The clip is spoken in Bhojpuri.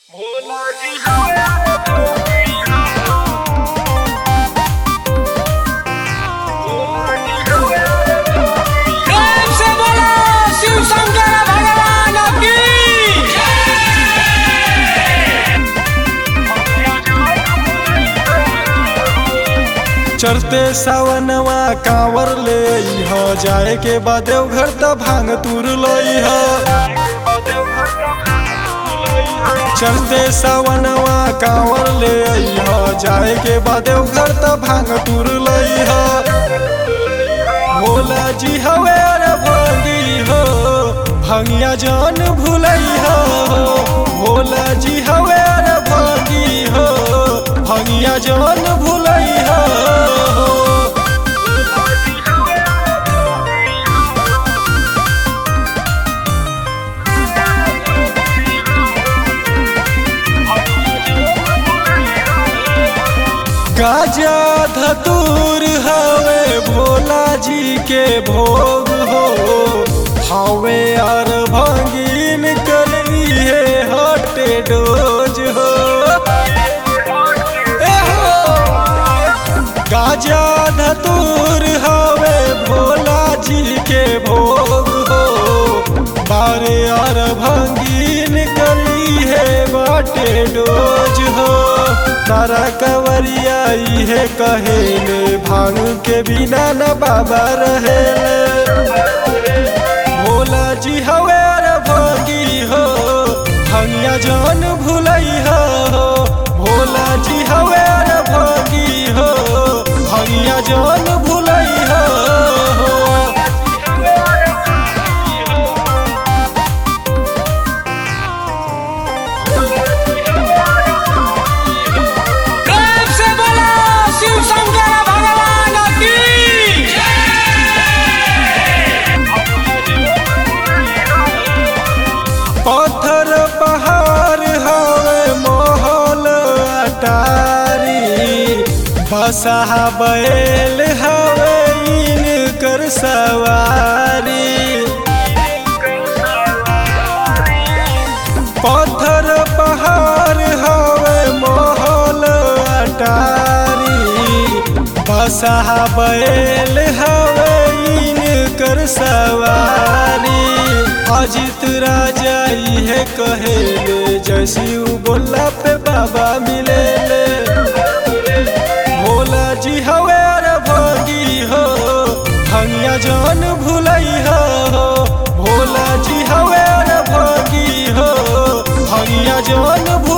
प्रेम से बोलो शिव शंकर भगवान की चढ़ते सावनवा कांवर ले ह जाए के बाद देवघर त भांग तुर लई ह चढ़ते सावनवा कांवर ले ह जाए के बाद देवघर त भांग तुर लई ह भोला जी हवे रे भंगी हो भंगिया जान भुलई हो भोला जी हवे रे भंगी हो भंगिया जान भुलई हो गाजा धतूर हवे भोला जी के भोग हो हवे और भंगीन करी है हटे डोज हो ए हो गाजा धतूर हवे भोला जी के भोग हो बारे और भंगीन कली है बाटे डोज हो तारा कवरिया है कहेले भांग के बिना न बाबा रहे भोला जी हवे रे भंगी हो भंगिया जान भुलई हो भोला जी हवे रे भंगी हो भंगिया जान भुलई हो प्रेम से बोलो शिव शंकर भगवान की पत्थर पहाड़ हवे महल अटारी बसहा बैल हवे इनकर सवारी पत्थर पहाड़ हवे महल अटारी बसहा बैल हवे इनकर सवारी अजित राजा इहे कहेले जैसी बोला पे बाबा मिले भोला जी हवे रे भंगी हो भंगिया जान भुलई हो भोला जी हवे रे भंगी हो भंगिया जान भुलई